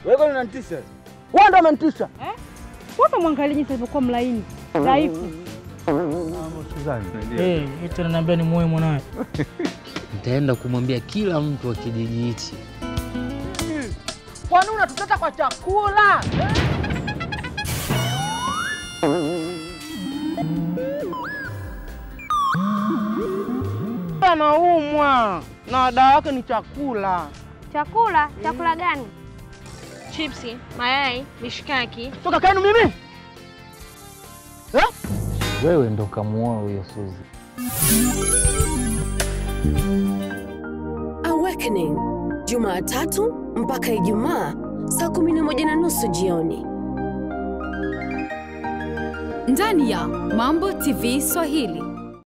Wewe unanitisha. Wewe ndo umenitisha. Wewe mwangalie jinsi alivyokuwa mlaini dhaifu. Eh, eti ananiambia ni muoe mwanawe. Nitaenda kumwambia kila mtu wa kijiji hichi. Kwani unatuteta kwa chakula? Anaumwa na dawa yake ni chakula. Chakula? Chakula gani? Chipsi, mayai, mishikaki. Toka kaenu mimi. Wewe ndo kamuoa huyo Suzi. Awakening Jumatatu mpaka Ijumaa saa kumi na moja na nusu jioni ndani ya Mambo TV Swahili.